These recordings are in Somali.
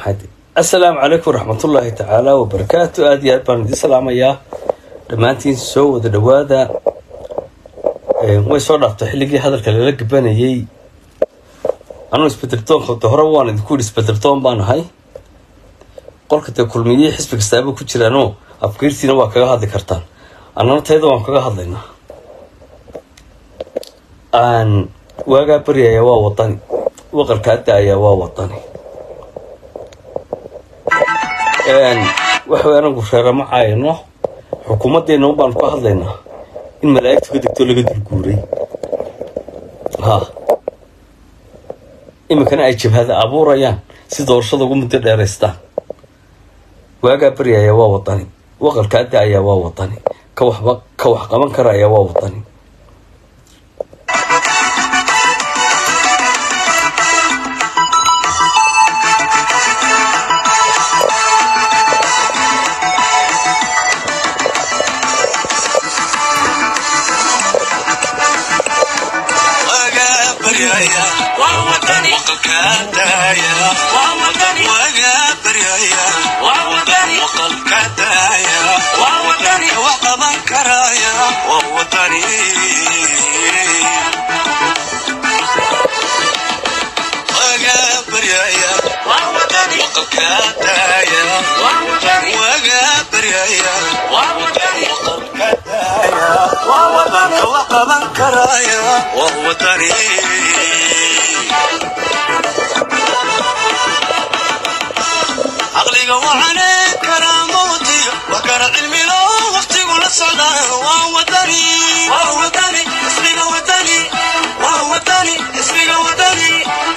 maxay assalaamu calaykum waraxmatullaahi tacaala wabarakaatu aada iyo aad baan idiin salaamayaa dhammaantiin soo wada dhawaada way soo dhaaftay xilligii hadalka lala gabanayay anuu isbedeldoonka de hore waan idinku yidhi isbedeldoon baan ahay qolka dee kulmiyihii xisbi kastaaba ku jiraanoo afgeyrtiina waa kaga hadli kartaan annana tayada waan kaga hadlaynaa aan waagaa baryayaa waa wadani waqalkaa da-ayaa waa wadani waxa way anagu reerama caayano xukuumaddeena un baanu ka hadlaynaa in malaa'igtu ka degto laga dulguuray ha iminkana ay jabhada abuurayaan si doorashada ugu muddo dheeraystaan waagaa baryayaa waa wadani waqalkaa da-ayaa waa wadani ka waxba ka wax qaban karayaa waa wadani caqliga waxane karaamowdiyo waa kara cilmilo waqtigu la socdaa waa wadani waa wadani ismiga wadani waa wadani ismiga wadani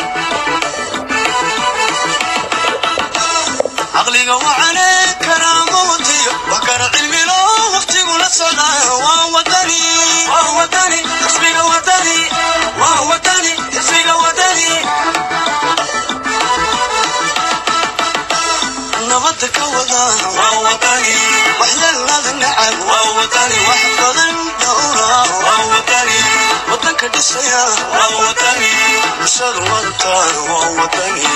caqliga waxane karaamowdiyo waa kara cilmilo waqtigu la socdaa waa wadani waa wadani ismiga wadani waa wadani ismiga wadani nabada ka wada waa wadani waxyeelada nacab waa wadani wax badan dhowra waa wadani wadanka dhisaya waa wadani bulshada wadataan waa wadani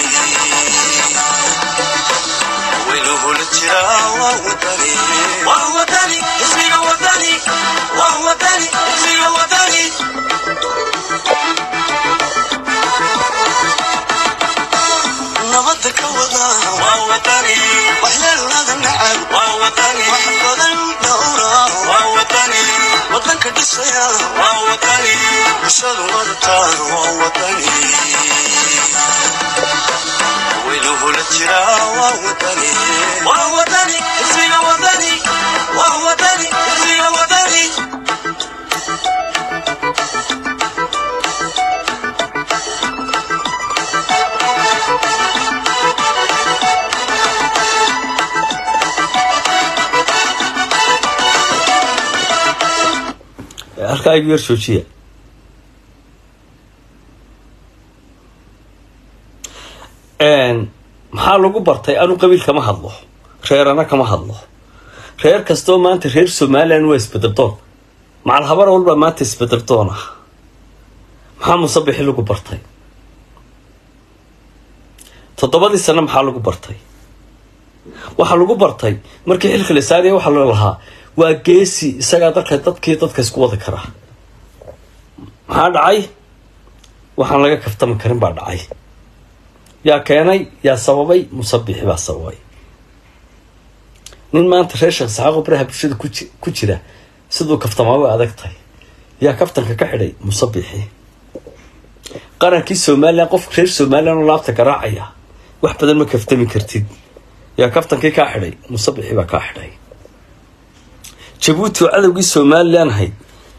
weynuhula jira waa wadani waa wadani ismiga wadani waa wadani ismiga wadani nabada ka wada waa wadani waxyeelada nacab waa wadani wax badan dhowra waa wadani wadanka dhisaya waa wadani bulshada wadataan waa wadani weynuhula jira waa wadani waa wadani ismiga wadani waa wadani ismiga wadani halkaa igu yar joojiya maxaa lagu bartay anu qabiil kama hadlo reerana kama hadlo reer kastoo maanta reer somalilan waa isbedeldoon macal habar walba maanta isbedeldoon ah maxaa musabixi lagu bartay toddobadii sano maxaa lagu bartay waxaa lagu bartay markii xilka la saaraya waxaa loo lahaa waa geesi isagaa dalka dadkii dadka isku wadi karaa maxaa dhacay waxaan laga kaftami karin baa dhacay yaa keenay yaa sababay musabixi baa sababay nin maanta reer sheekh saxaaqo baraha bulshada ku jira siduu kaftamaaba adag tahay yaa kaftanka ka xidhay musabixi qarankii somalilan qofka reer somalilan oo laabta garaacaya wax badan ma kaftami kartid yaa kaftankii kaa xidhay musabixi baa kaa xidhay jabuuti oo cadowgii somalilan ahayd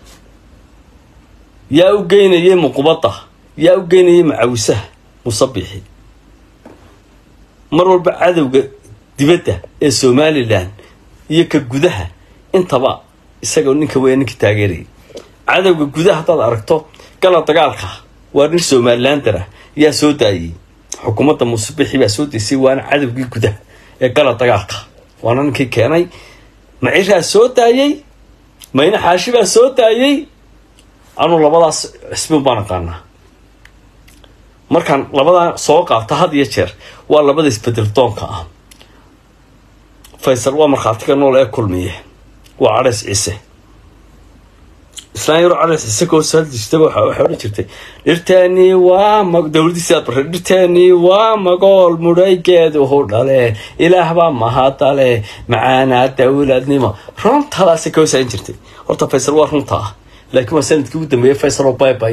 yaa u geynayay muqubadda yaa u geynayay macawisaha musabixi mar walba cadowga dibadda ee somalilan iyo ka gudaha intaba isaga ninka weya ninka taageerayay cadowga gudaha haddaad aragto gala dagaalka waa nin somalilandara yaa soo daayay xukuumadda musabixi baa soo daysay waana cadowgii gudaha ee gala dagaalka waana ninkii keenay maciraa soo daayay mayne xaashi baa soo daayay anuu labadaas xisbin baan aqaanaa markaan labadaa soo qaabta had iyo jeer waa labada isbedel doonka ah faysal waa markhaatiga nool ee kulmiye waa cadhays ciise islaan yaro cadhays ciise koo saaldijtaba waxa waxay odhan jirtay dhirteennii waa ma dowladdiisi aad bartay dhirteennii waa magool mudhaygeeduhu dhale ilaah baa mahadale macaanaa dowladnimo runtadaasay koo saarin jirtay horta faysal waa runta ah laakiin waa sanadkii ugu dambeeyey faysal oo baybay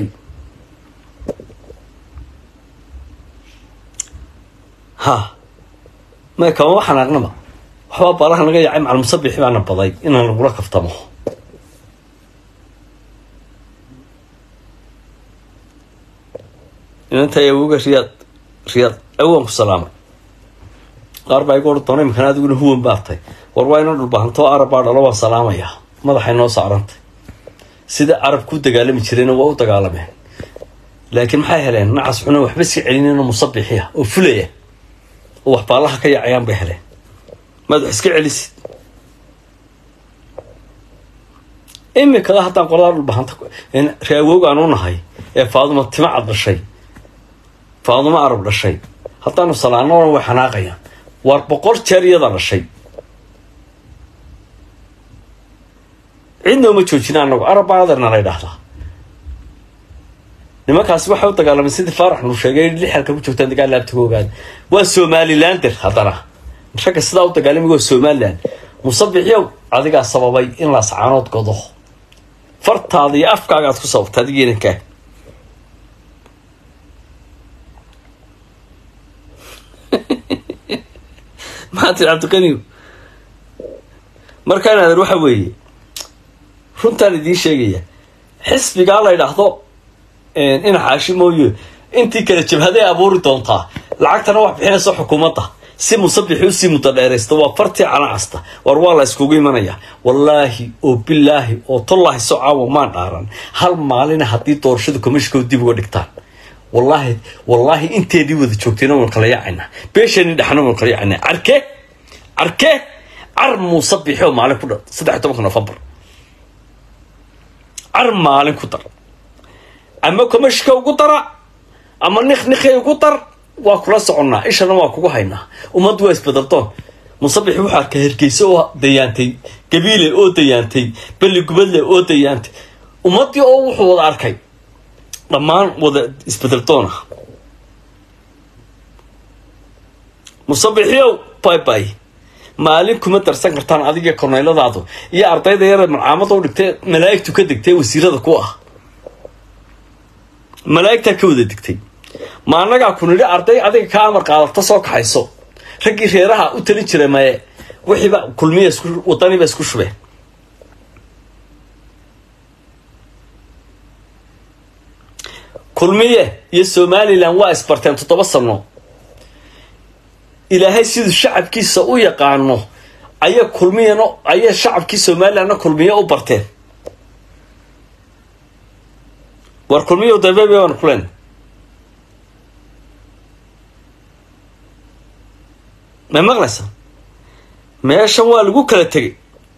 ha may kama waxaan aqnaba waxbaa baalaha naga yaacay macal musabixi baana baday inaan lagula kaftamo inanta awooga riyaad riyaad awaan ku salaamay qaar baa igu odhan doona imikana adiguna huwan baartay war waa inoo dhulbahantoo arab baa dhalo waan salaamayaa madaxay noo saarantay sida arab ku dagaalami jirayna waa u dagaalameen laakiin maxay heleen nacas xuna waxba iska celinayno musabixiya oo fulaya oo wax baalaha ka yaacayaan bay heleen maad wax iska celisid imikada haddaan qoladaa dhulbahanta reawoog aan u nahay ee faaduma tima cad dhashay faaduma arab dhashay haddaanu salaanona way xanaaqayaan waar boqol jeer iyada dhashay cidna uma joojina anagu arab baa adeerna la ydhaahdaa nimankaasi waxay u dagaalamay sidii faarax nuu sheegay lix halka ku joogtaan dagaal laabtaga ogaada waa somalilander haddana ragga sidaa u dagaalamay waa somaliland musabixyow adigaa sababay in laascaanood godo fartaada iyo afkaaga aad ku sababta adigiinankaa maxaa tii cabdiqaniw markaan adeer waxa weeye runtaan idiin sheegaya xisbigaa la ydhaahdo ina xaashi mooye intii kale jabhaday abuuri doontaa lacagtana wax bixinaysa xukuumadda si musabixi usii muddo dheeraysta waa fartii canacasta war waa la iskugu imanaya wallaahi oo bilaahi oo tollaahi so caawa maan dhaaran hal maalina haddii doorashada komishka dib uga dhigtaan wallaahi wallaahi inteedii wada joogtayna waan kala yaacayna beesheenii dhexna waan kala yaacayna carke carke car muusabixi oo maalin ku dhar saddex iyo tobanka nofembar car maalin ku dar ama komishka ugu dara ama niknikay ugu dar waa kula soconnaa ishana waa kugu haynaa ummaddu waa isbedaldoon musabixi wuxuu arkay hergeyse oo dayaantay gabiile oo dayaantay belli gubadle oo dayaantay ummaddii oo wuxuu wada arkay dhammaan wada isbedeldoon ah musabixiyow bay bay maalin kuma darsan kartaan adiga korneyladaadu iyo ardayda yare malcaamada u dhigtay malaa'igtu ka degtay wasiirada ku ah malaa'igtaa ka wada degtay ma annagaa ku nidhi arday adiga ka amar qaadata soo kaxayso raggii reeraha u talin jiray maye wixiiba kulmiya isku wadaniba isku shubeen kulmiye iyo somalilan waa isbarteen toddoba sano ilaahay siduu shacabkiisa u yaqaano ayay kulmiyana ayay shacabkii somalilanna kulmiye u barteen war kulmiyo dabeebe baan kulen ma maqlaysa meeshan waa lagu kala tegay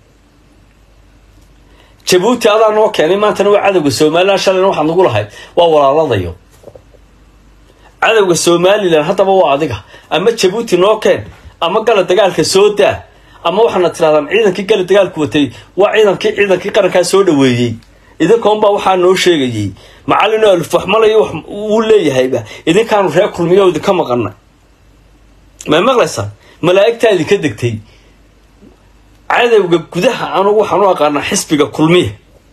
jabuuti adaa noo keenay maantana waa cadowga somalilan shalayna waxaad nagu lahayd waa walaaladayo cadowga somalilan haddaba waa adiga ama jabuuti noo keen ama gala dagaalka soo daa ama waxaana tirahdaan ciidankii gala dagaalku watay waa ciidankii ciidankii qarankaa soo dhaweeyey idinkaunbaa waxaa noo sheegayey macallinoo alfaxmalayo wax uu leeyahayba idinkaanu reer kulmiyo idinka maqanay ma maqlaysaa malaa'igtaa idinka degtay cadowga gudaha anugu waxaan u aqaanaa xisbiga kulmiya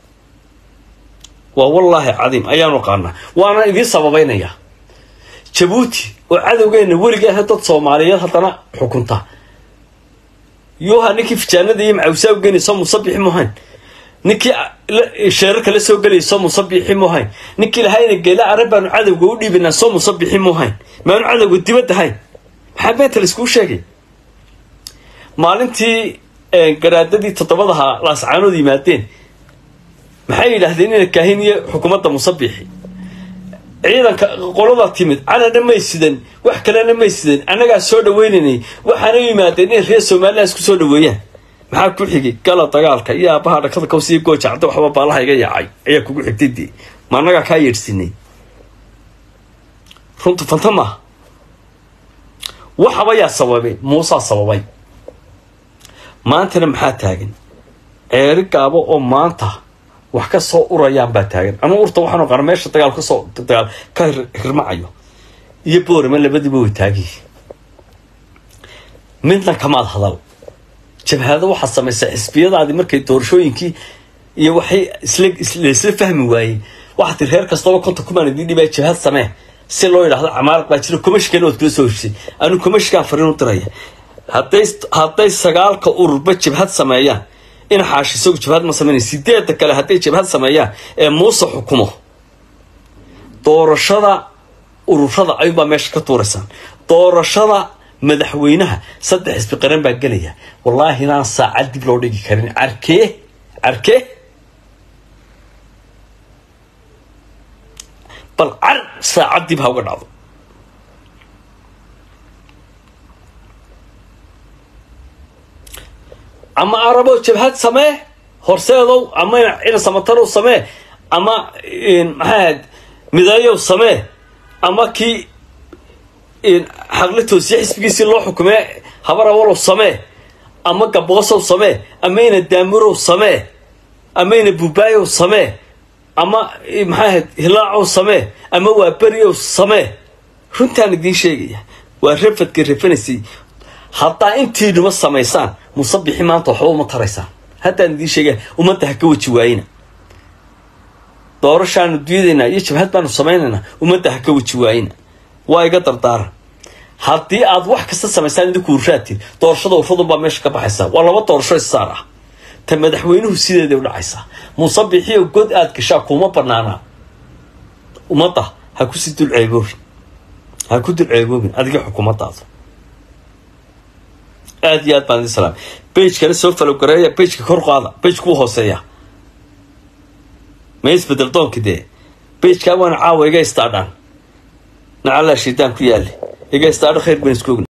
waa wallaahi cadiim ayaanu aqaanaa waana idiin sababaynayaa jabuuti oo cadowgeena weliga ah dad soomaaliyeed haddana xukunta yuha ninkii fijaanada iyo macawsaa u geynayso musabixi muhayn ninkii sheerarka la soo gelayay soo musabixi muhayn ninkii lahayna geela arab baanu cadowga u dhiibinaa soo musabixi muhayn maanu cadowga dibadda hayn maxaa beenta laiskuu sheegay maalintii garaadadii toddobadaha laascaanood yimaadeen maxay yidhaahdeen ina kaahin iyo xukuumadda musabixi ciidanka qolada timid calana may sidan wax kalena may sidan annagaa soo dhaweynaynay waxaana yimaadeen in reer somalilan isku soo dhaweeyaan maxaa ku xigay gala dagaalka iyo aabaha dhakada kawsiiyo goojacda waxba baalaha iga yaacay ayaa kugu xigtay dee ma annagaa kaa yeedhsinay runtu fanta maaha waxaba yaa sababay muusaa sababay maantana maxaa taagan ceeri gaabo oo maanta wax ka soo urayaan baa taagan ama urta waxaan oqana meesha dagaal kasoo dagaal ka hirmacayo iyo boorama labadiiba way taagiyi midna kamaad hadal jabhado waxaa samaysa xisbiyadaadii markay doorashooyinkii iyo waxay isla isla fahmi waayey waxaa tii reer kastaba konta kumaan idin dhibaa jabhad samee si loo yidhahdo camaarad baa jira komashkana waad kula soo heshay anu komashkaan fariin u diraya hadday hadday sagaalka ururba jabhad sameeyaan in xaash isagu jabhad ma sameynay sideedda kale hadday jabhad sameeyaan ee muuse xukumo doorashada ururada ayuunbaa meesha ka tuuraysaan doorashada madaxweynaha saddex xisbi qaran baa gelaya wallaahi inaan saacad dib loo dhigi karin carkee carkee bal car saacad dib ha uga dhacdo ama arabo jabhad samee horseedow ama ina samatarow samee ama maxaa ahayd midayow samee ama kii xaqli toosiye xisbigiisii loo xukumee habar awalow samee ama gaboosow samee ama ina daamurow samee ama ina buubaayow samee ama maxaa ahayd hilaacow samee ama waa beriow samee runtaan idiin sheegaya waa rafadka rafanaysay haddaa intiinuma samaysaan musabixi maanta waxba uma taraysaan haddaan idiin sheegaya ummadda ha ka weji waayina doorashaanu diidaynaa iyo jabhad baanu samaynaynaa ummadda ha ka weji waayina waa iga dardaaran haddii aad wax kasta samaysaan idinku urraadtiin doorashada urradun baa meesha ka baxaysaa waa laba doorasho issaar ah ta madaxweynuhu sideeday u dhacaysaa musabixiyo god aad gashaa kuma banaanaa ummadda ha kusii dul ceeboobin ha ku dul ceeboobin adiga xukuumaddaada aada iyo aad baan idin salaamay bagekana soo falowgareeya bageka kor qaada bageka u hooseeya ma isbedel doonka dee bagekaa waana caawa iga istaadhaan nacallaa shaydaan ku yaale iga istaadho khayr baan isku ogna